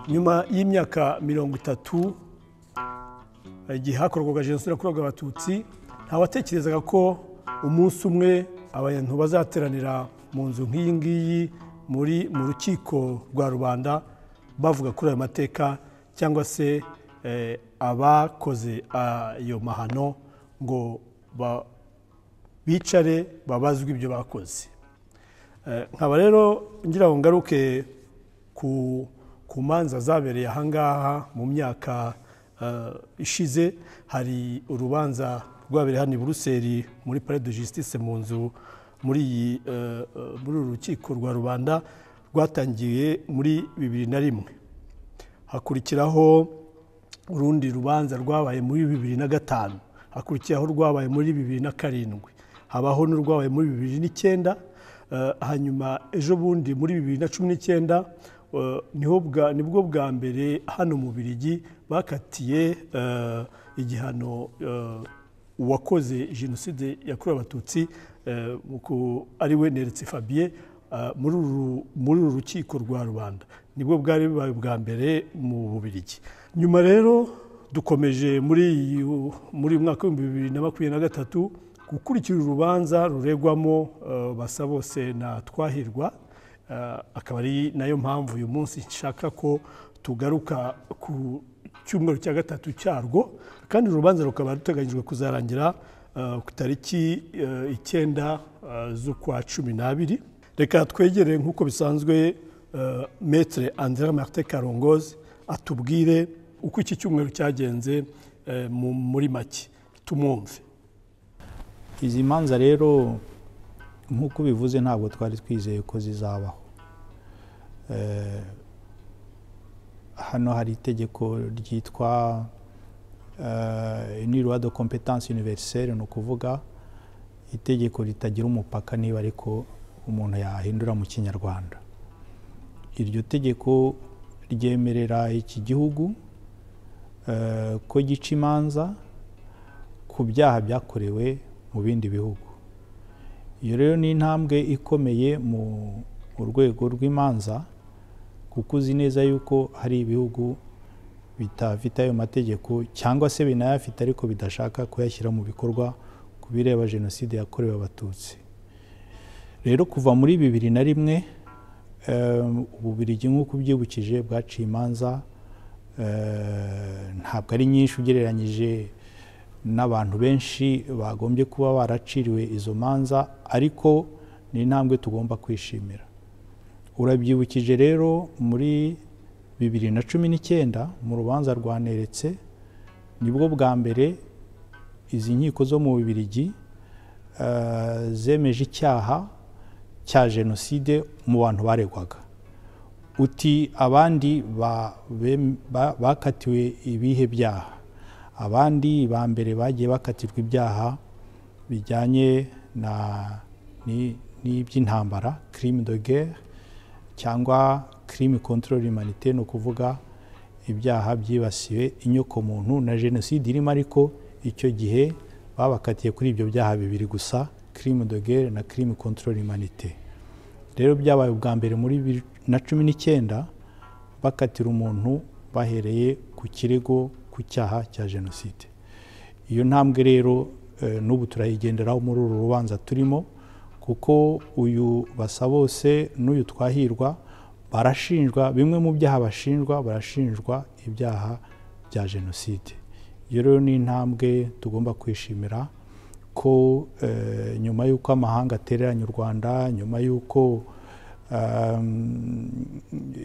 nyuma y'imyaka mirongo itatu igihe hakorwaga jenoside yakorewe abatutsi ntawatekerezaga ko umunsi umwe abantu bazateranira mu nzu nk'iyi ngiyi muri mu rukiko rwa rubanda bavuga kuri ayo mateka cyangwa se eh, abakoze ayo mahano ngo ba- bicare babazwe ibyo bakoze Eh, nkaba rero ngira ngo ngaruke ku ku manza zabereye ahangaha mu myaka eh, ishize hari urubanza rwabereye hano i buruseli muri pare de justice mu nzu muri iyi eh, eh, muri uru rukiko rwa rubanda rwatangiye muri bibiri na rimwe hakurikiraho urundi rubanza rwabaye muri bibiri na gatanu hakurikiraho urwabaye muri bibiri na karindwi habaho n'urwabaye muri bibiri n'icyenda eh, hanyuma ejo bundi muri bibiri na cumi n'icyenda eh, niho bwa- nibwo bwa mbere hano mu birigi bakatiye eh, igihano eh, uwakoze jenoside yakorewe abatutsi eh, mu ku- ari we neretse fabien eh, muri uru- muri uru rukiko rwa rubanda nibwo bwari bubaye ubwa mbere mu bubirigi nyuma rero dukomeje muri iyi- muri uyu mwaka w'ibihumbi bibiri na makumyabiri na gatatu gukurikira urubanza ruregwamo eh, basabose na twahirwa Eh, akaba ari nayo mpamvu uyu munsi nshaka ko tugaruka ku cyumweru cya gatatu cyarwo kandi uru rubanza rukaba ruteganyijwe kuzarangira eh, ku tariki eh, icyenda eh, z'ukwa cumi n'abiri reka twegere nk'uko bisanzwe eh, metere andrea martin karongozi atubwire uko iki cyumweru cyagenze eh, mu- muri make tumwumve izi manza rero nk'uko ubivuze ntabwo twari twizeye ko zizabaho Eh, hano hari itegeko ryitwa inirwa de competence universelle ni ukuvuga itegeko ritagira umupaka niba ariko umuntu yahindura mu kinyarwanda iryo tegeko ryemerera iki gihugu eh, ko gica imanza ku byaha byakorewe mu bindi bihugu iyo rero ni intambwe ikomeye mu mu rwego rw'imanza kuko uzi neza yuko hari ibihugu bitafite ayo mategeko cyangwa se binayafite ariko bidashaka kuyashyira mu bikorwa ku bireba jenoside yakorewe abatutsi rero kuva muri bibiri na rimwe em, ububirigi nk'uko ubyibukije bwaciye imanza eh, ntabwo ari nyinshi ugereranyije n'abantu benshi bagombye kuba baraciriwe izo manza ariko ni intambwe tugomba kwishimira urabyibukije rero muri bibiri na cumi n'icyenda mu rubanza rwaneretse nibwo bwa mbere izi nkiko zo mu bibirigi eh, zemeje icyaha cya jenoside mu bantu baregwaga uti abandi ba- bem- ba- bakatiwe ibihe byaha abandi ba mbere bagiye bakatirwa ibyaha bijyanye na- ni- n'iby'intambara crime de guerre cyangwa crime contre l'humanité ni ukuvuga ibyaha byibasiwe inyokomuntu na jenoside irimo ariko icyo gihe babakatiye kuri ibyo byaha bibiri gusa crime de guerre na crime contre l'humanité rero byabaye ubwa mbere muri bibiri na cumi n'icyenda bakatira umuntu bahereye ku kirego ku cyaha cya jenoside iyo ntambwe rero eh, n'ubu turayigenderaho muri uru rubanza turimo kuko uyu basabose n'uyu twahirwa barashinjwa bimwe mu byaha bashinjwa barashinjwa ibyaha bya jenoside iyo rero ni intambwe tugomba kwishimira ko eh, nyuma y'uko amahanga atereranye u rwanda nyuma y'uko um,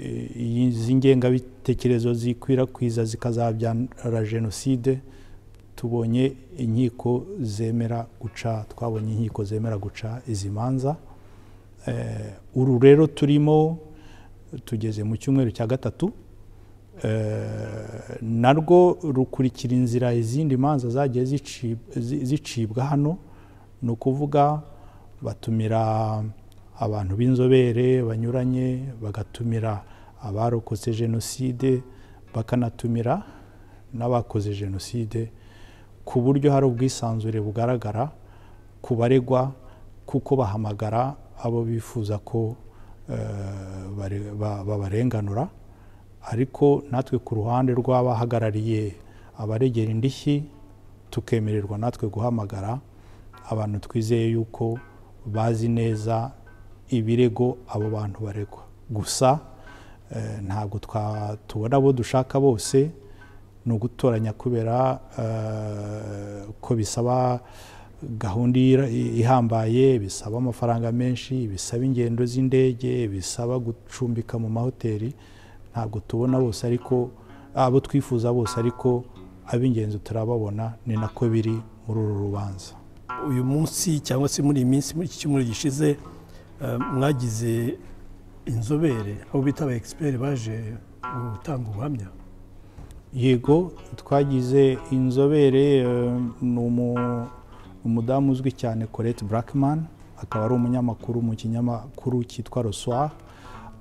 eh, izi ngengabitekerezo zikwirakwiza zikazabyara jenoside tubonye inkiko zemera guca twabonye inkiko zemera guca izi manza Eh, uru rero turimo tugeze mu cyumweru cya gatatu Eh, narwo rukurikira inzira izindi manza zagiye zici- zi- zicibwa hano ni ukuvuga batumira abantu b'inzobere banyuranye bagatumira abarokotse jenoside bakanatumira n'abakoze jenoside ku buryo hari ubwisanzure bugaragara ku baregwa kuko bahamagara abo bifuza ko eh, bare- ba- babarenganura ariko natwe ku ruhande rw'abahagarariye abaregera indishyi tukemererwa natwe guhamagara abantu twizeye yuko bazi neza ibirego abo bantu baregwa gusa eh, ntabwo twa- tubona abo dushaka bose ni ugutoranya kubera eh, ko bisaba gahunda ira- ihambaye bisaba amafaranga menshi bisaba ingendo z'indege bisaba gucumbika mu mahoteli ntabwo tubona bose ariko abo twifuza bose ariko ab'ingenzi turababona ni nako biri muri uru rubanza uyu munsi cyangwa se muri iyi minsi muri iki cyumweru gishize eh, mwagize inzobere abo bita aba egisiperi baje gutanga ubuhamya yego twagize inzobere eh, ni umu- umudamu uzwi cyane colette blackman akaba ari umunyamakuru mu kinyamakuru cyitwa rosoir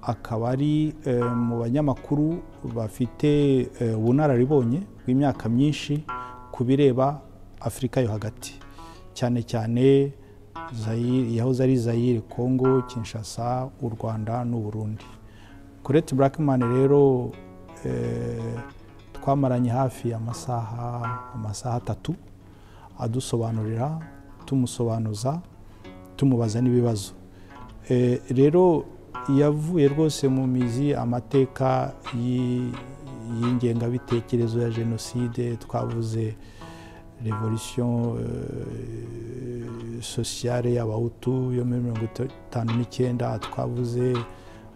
akaba ari eh, mu banyamakuru bafite eh, ubunararibonye bw'imyaka myinshi ku bireba afurika yo hagati cyane cyane Zaire- yahoze ari zayire congo kinshasa u rwanda n'u burundi colette blackman rero eh, twamaranye hafi amasaha amasaha atatu adusobanurira tumusobanuza tumubaza n'ibibazo Eh, rero yavuye rwose mu mizi amateka y'i- y'ingengabitekerezo ya jenoside twavuze revolution eh, sociale y'abahutu yo muri mirongo itanu n'icyenda twavuze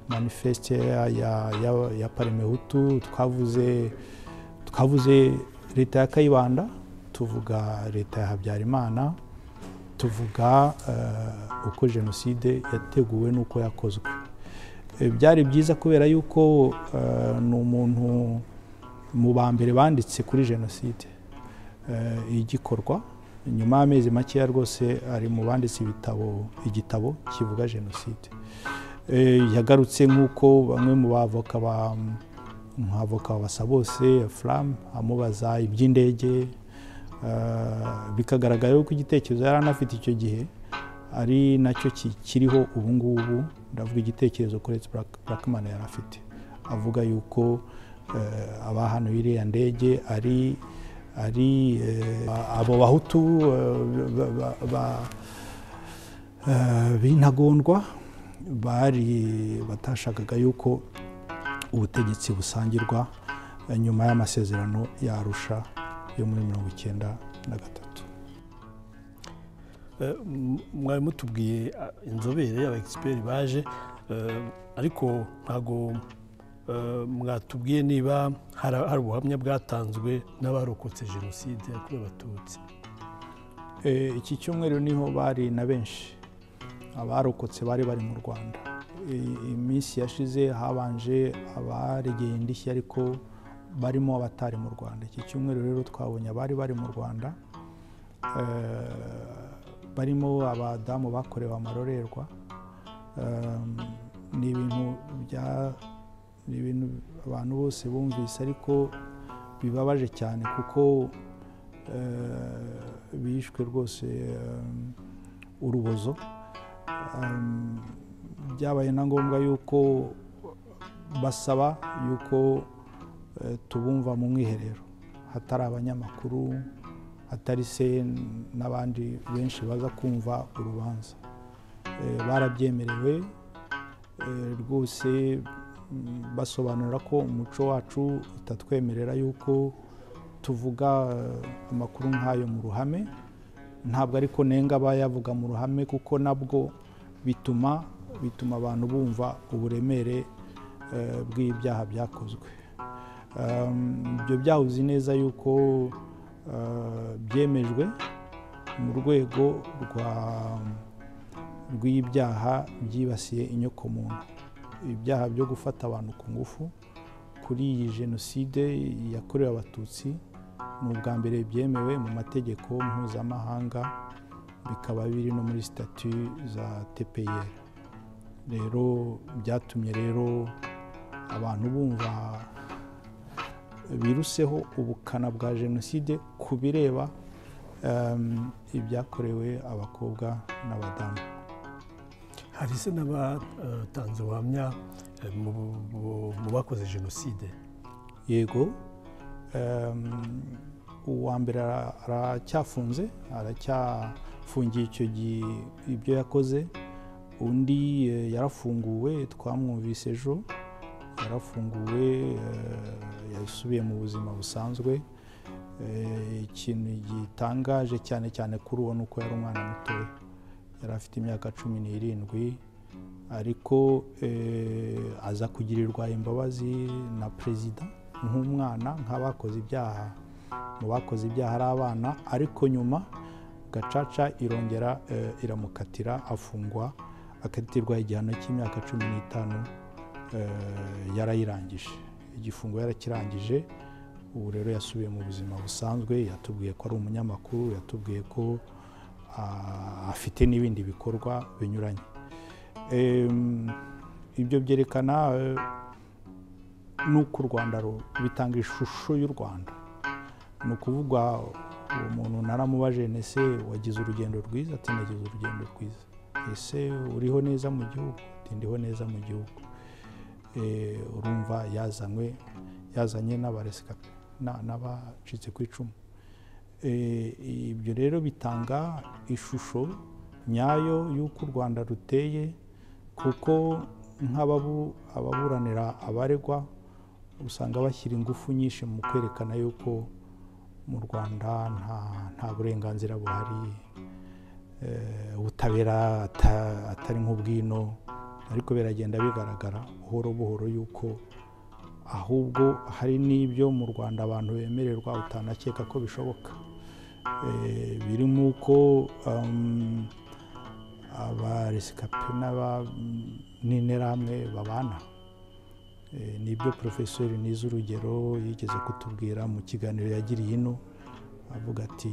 manifeste ya, ya, ya, ya parmehutu twavuze twavuze leta ya kayibanda tuvuga leta ya habyarimana tuvuga eh, uko jenoside yateguwe n'uko yakozwe Eh, byari byiza kubera yuko eh, ni umuntu mu ba mbere banditse kuri jenoside eh, igikorwa nyuma y'amezi makeya rwose ari mu banditse ibitabo igitabo kivuga jenoside Eh, yagarutse nk'uko bamwe mu bavoka ba nk'avoka basa bose furamu amubaza iby'indege eh, bikagaragara yuko igitekerezo yari anafite icyo gihe ari nacyo ki- kiriho ubu ngubu ndavuga igitekerezo kuretse blackman yari afite avuga yuko eh, abahanuye iriya ndege ari ari eh, abo bahutu eh, ba- ba- ba- eh, b'intagondwa bari batashakaga yuko ubutegetsi busangirwa eh, nyuma y'amasezerano yarusha yo muri mirongo icyenda na gatatu Eh, m- mwari mutubwiye ah, inzobere aba egisiperi baje eh, ariko ntabwo eh, mwatubwiye niba hari hari ubuhamya bwatanzwe n'abarokotse jenoside yakorewe abatutsi Eh, iki cyumweru niho bari na benshi abarokotse bari bari mu rwanda I- iminsi yashize habanje abaregeye indishyi ariko barimo abatari mu rwanda iki cyumweru rero twabonye abari bari mu rwanda eh, barimo abadamu bakorewe amarorerwa Em, ni ibintu bya ni ibintu abantu bose bumvise ariko bibabaje cyane kuko eh, bishwe rwose em, urubozo Em, byabaye na ngombwa yuko basaba yuko eh, tubumva mu mwiherero hatari abanyamakuru hatari se n'abandi benshi baza kumva urubanza Eh, barabyemerewe eh, rwose mm, basobanura ko umuco wacu utatwemerera yuko tuvuga eh, amakuru nk'ayo mu ruhame ntabwo ariko nenga abayavuga mu ruhame kuko nabwo bituma bituma abantu bumva uburemere eh, bw'ibyaha byakozwe Um, ibyo byahuze neza yuko eh, byemejwe mu rwego rwa rw'ibyaha byibasiye inyokomuntu ibyaha byo gufata abantu ku ngufu kuri iyi jenoside yakorewe abatutsi ni ubwa mbere byemewe mu mategeko mpuzamahanga bikaba biri no muri sitati za tpr rero byatumye rero abantu bumva biruseho ubukana bwa jenoside ku bireba em, ibyakorewe abakobwa n'abadamu hari se n'abatanze ubuhamya eh, mu- mu- mu bakoze jenoside yego Em, uwa mbere ara- aracyafunze aracyafungiye icyo gihe ibyo yakoze undi eh, yarafunguwe twamwumvise ejo yarafunguwe eh, yasubiye mu buzima busanzwe Eh, ikintu gitangaje cyane cyane kuri uwo ni uko yari umwana mutoya yari afite imyaka cumi n'irindwi ariko eh, aza kugirirwa imbabazi na perezida nk'umwana nk'abakoze ibyaha mu bakoze ibyaha ari abana ariko nyuma gacaca irongera eh, iramukatira afungwa akatirwa igihano cy'imyaka cumi n'itanu eh, yarayirangije igifungo yarakirangije ubu rero yasubiye mu buzima busanzwe yatubwiye ko ari umunyamakuru yatubwiye ko ah, afite n'ibindi bikorwa binyuranye Em, ibyo byerekana eh, n'uko u rwanda ru- bitanga ishusho y'u rwanda ni ukuvuga uwo muntu naramubaje ese wagize urugendo rwiza ati nagize urugendo rwiza ese uriho neza mu gihugu ati ndiho neza mu gihugu Eh, urumva yazanywe yazanye n'abaresikape na- n'abacitse ku icumu Eh, ibyo rero bitanga ishusho nyayo y'uko u rwanda ruteye kuko nk'ababu- ababuranira abaregwa usanga bashyira ingufu nyinshi mu kwerekana yuko mu rwanda nta- nta burenganzira buhari eh, ubutabera ata- atari nk'ubwino ariko biragenda bigaragara buhoro buhoro yuko ahubwo hari n'ibyo mu rwanda abantu bemererwa utanakeka ko bishoboka Eh, birimo uko um, abaresikape n'aba- n'interahamwe babana Eh, nibyo porofesori nize urugero yigeze kutubwira mu kiganiro yagiriye ino avuga ati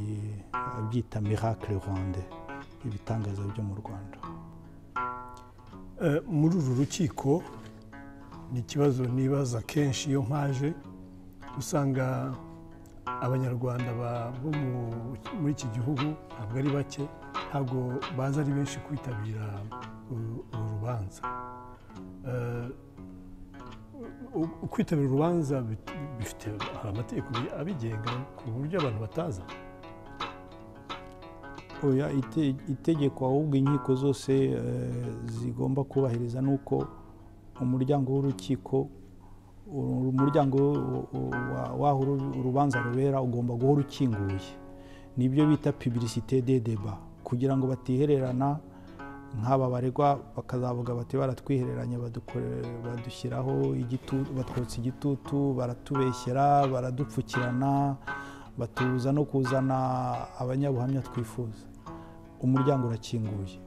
abyita miracle rwanda ibitangaza byo mu rwanda Eh, muri uru rukiko ni ikibazo nibaza kenshi iyo mpaje usanga abanyarwanda ba- bo mu- muri iki gihugu ntabwo ari bake ntabwo baza ari benshi kwitabira uru uru rubanza Eh, u- u- kwitabira urubanza bit- bifite hari amategeko abigenga ku buryo abantu bataza oya ite- itegeko ahubwo inkiko zose eh, zigomba kubahiriza ni uko umuryango w'urukiko uru- umuryango u- u- wa- w'aho uru- urubanza rubera ugomba guhora ukinguye nibyo bita publicité de débat kugira ngo batihererana nk'aba baregwa bakazavuga bati baratwihereranye badukore- badushyiraho igitutu batwotsa igitutu baratubeshyera baradupfukirana batubuza no kuzana abanyabuhamya twifuza umuryango urakinguye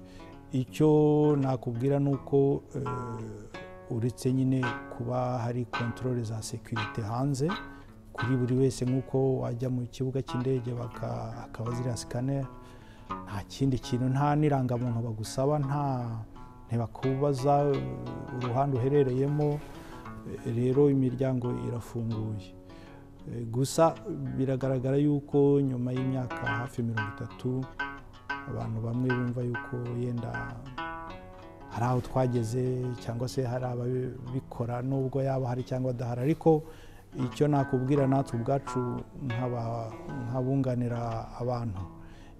icyo nakubwira ni uko eh, uretse nyine kuba hari kontorore za sekirite hanze kuri buri wese nk'uko wajya mu kibuga cy'indege baka- hakaba ziriya sikaneri nta kindi kintu nta n'irangamuntu bagusaba nta ntibakubaza eh, uruhande uherereyemo Eh, rero imiryango irafunguye Eh, gusa biragaragara yuko nyuma y'imyaka hafi mirongo itatu abantu bamwe bumva yuko yenda hari aho twageze cyangwa se hari ababikora nubwo yaba hari cyangwa adahari ariko icyo nakubwira natwe ubwacu nk'aba- nk'abunganira abantu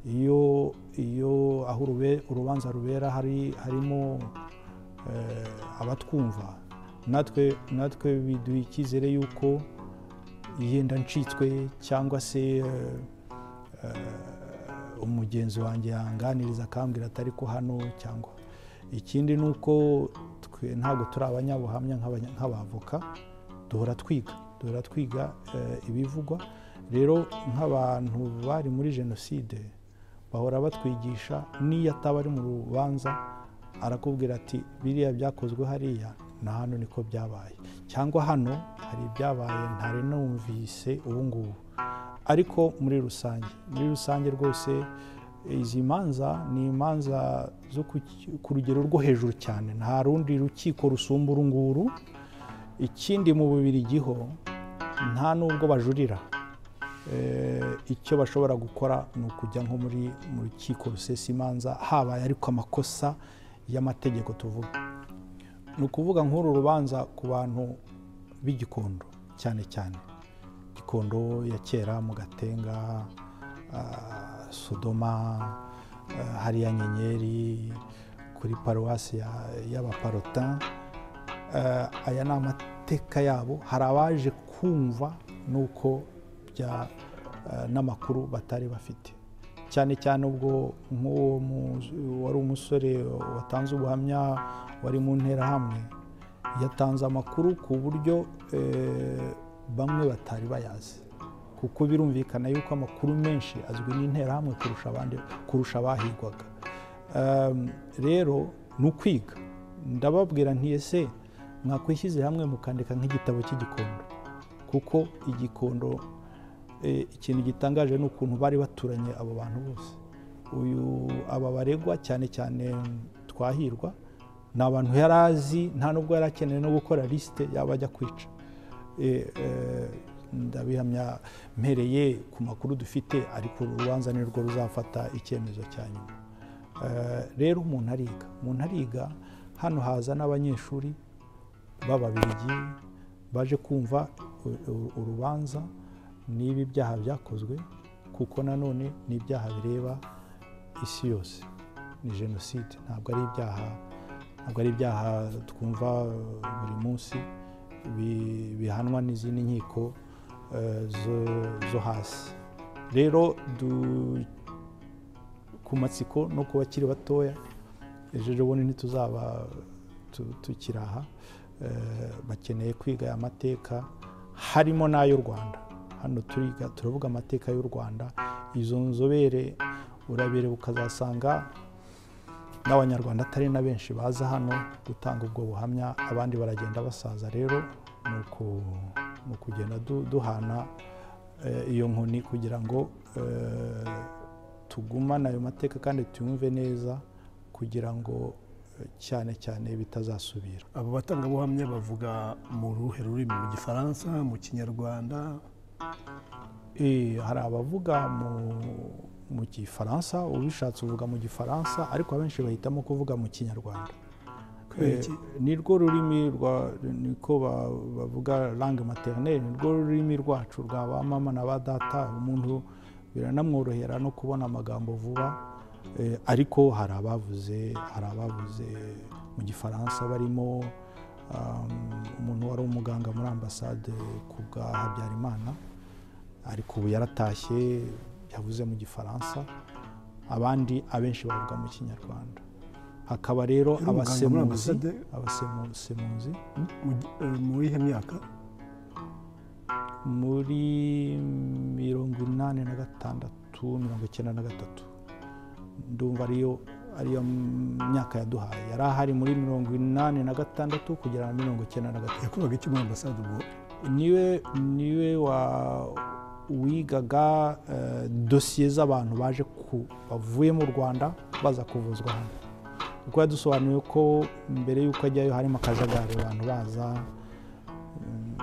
iyo iyo aho urube- urubanza rubera hari harimo eh, abatwumva natwe natwe biduha icyizere yuko yenda ncitswe cyangwa se eh, umugenzi wanjye yanganiriza akambwira atari ko hano cyangwa ikindi ni uko twe ntabwo turi abanyabuhamya nk'abanya- nk'abavoka duhora twiga duhora twiga eh, ibivugwa rero nk'abantu bari muri jenoside bahora batwigisha n'iyo ataba ari mu rubanza arakubwira ati biriya byakozwe hariya na hano niko byabaye cyangwa hano hari ibyabaye ntari numvise ubu ngubu ariko muri rusange muri rusange rwose izi manza ni imanza zo ku ki- ku rugero rwo hejuru cyane nta rundi rukiko rusumba uru nguru ikindi mu bubirigi ho nta n'ubwo bajurira Eh, icyo bashobora gukora ni ukujya nko muri mu rukiko rusesa imanza habaye ariko amakosa y'amategeko tuvuga ni ukuvuga nk'uru rubanza ku bantu b'igikondo cyane cyane gikondo ya kera mu gatenga ah, sodoma ah, hariya nyenyeri kuri paruwasi ya- y'abaparotin Eh, aya ni amateka yabo hari abaje kumva nuko bya eh, n'amakuru batari bafite cyane cyane ubwo nk'uwo mu- wari umusore watanze ubuhamya wari mu nterahamwe yatanze amakuru ku buryo eh, bamwe batari bayazi kuko birumvikana yuko amakuru menshi azwi n'interahamwe kurusha abandi kurusha abahigwaga Um, rero ni ukwiga ndababwira nti ese mwakwishyize hamwe mukandika nk'igitabo cy'igikondo kuko igikondo eh, ikintu gitangaje ni ukuntu bari baturanye abo bantu bose uyu aba baregwa cyane cyane twahirwa ni abantu yari azi nta nubwo yari akeneye no gukora lisite yaba ajya kwica Eh, eh, ndabihamya mpereye ku makuru dufite ariko uru rubanza ni rwo ruzafata icyemezo cya nyuma Eh, rero umuntu ariga umuntu ariga hano haza n'abanyeshuri b'ababirigi baje kumva u- u- urubanza niba ibyaha byakozwe kuko nanone ni ibyaha bireba isi yose ni jenoside ntabwo ari ibyaha ntabwo ari ibyaha twumva eh, buri munsi bi- bihanwa n'izindi nkiko eh, zo- zo hasi rero du- ku matsiko no ku bakiri batoya ejo ejobundi ntituzaba tu- tukiri aha Eh, bakeneye kwiga aya mateka harimo n'ay'u rwanda hano turiga turavuga amateka y'u rwanda izo nzobere urabireba ukazasanga n'abanyarwanda atari na benshi baza hano gutanga ubwo buhamya abandi baragenda basaza rero ni uku- ni ukugenda du- duhana eh, iyo nkoni kugira ngo eh, tugumane ayo mateka kandi tuyumve neza kugira ngo eh, cyane cyane bitazasubira abo batangabuhamya bavuga mu ruhe rurimi mu gifaransa mu kinyarwanda Eh, hari abavuga mu- mu gifaransa ubishatse uvuga mu gifaransa ariko abenshi bahitamo kuvuga mu kinyarwanda kubera iki Eh, ni rwo rurimi rwa niko ba- bavuga langue maternelle ni rwo rurimi rwacu rwa ba mama na ba data umuntu biranamworohera no kubona amagambo vuba Eh, ariko hari abavuze hari abavuze mu gifaransa barimo um, umuntu wari umuganga muri ambasade ku bwa habyarimana ariko ubu yaratashye yavuze mu gifaransa abandi abenshi bavuga mu kinyarwanda hakaba rero Yari umuganga muri abasemuzi ambasade? abasemuzi Mu gi- eh, muri ihe myaka muri mirongo inani na gatandatu mirongo icyenda na gatatu ndumva ariyo ariyo myaka yaduhaye yari ahari muri mirongo inani na gatandatu kugera na mirongo icyenda na gatatu yakoraga iki muri ambasade ubwo niwe niwe wa wigaga eh, dosiye z'abantu baje ku bavuye mu rwanda baza kuvuzwa hano kuko yadusobanuriye ko mbere y'uko ajyayo harimo akajagari abantu baza mm,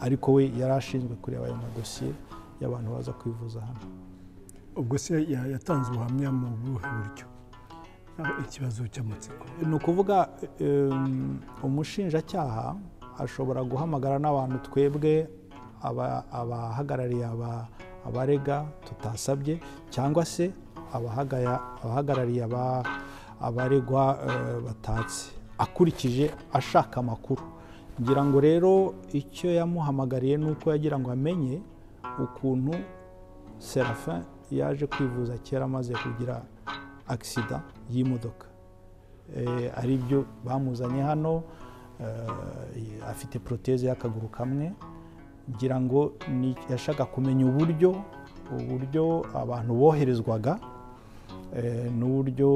ariko we yari ashinzwe kureba ayo madosiye y'abantu baza kwivuza hano ubwo se ya- yatanze ubuhamya mu buhe buryo Ah, ikibazo cy'amatsiko ni ukuvuga em, umushinjacyaha ashobora guhamagara n'abantu twebwe aba- abahagarariye aba- abarega tutasabye cyangwa se abahagaya- abahagarariye aba- abaregwa eh, batatse akurikije ashaka amakuru ngira ngo rero icyo yamuhamagariye ni uko yagira ngo amenye ukuntu serafin yaje kwivuza kera amaze kugira agisida y'imodoka Eh, ari byo bamuzanye hano eh, afite proteze y'akaguru kamwe ngira ngo ni- yashaka kumenya uburyo uburyo abantu boherezwaga eh, n'uburyo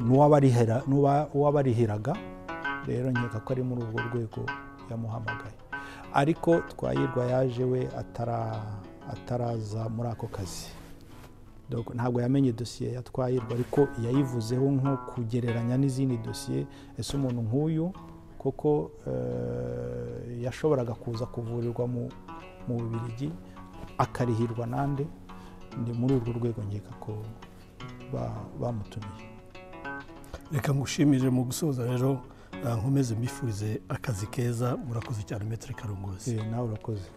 n'uwabarihera- n'uwa- uwabarihiraga rero nkeka ko ari muri urwo rwego yamuhamagaye ariko twahirwa yaje we atara- ataraza muri ako kazi Donc, ntabwo yamenye dosiye yatwayirwa ariko yayivuzeho nko kugereranya n'izindi dosiye ese umuntu nk'uyu koko eh, yashoboraga kuza kuvurirwa mu mu bubirigi akarihirwa nande ni muri urwo rwego nkeka ko ba- bamutumiye reka ngushimire mu gusoza rero nkomeze mbifurize akazi keza murakoze cyane metero karongozi Eh, nawe urakoze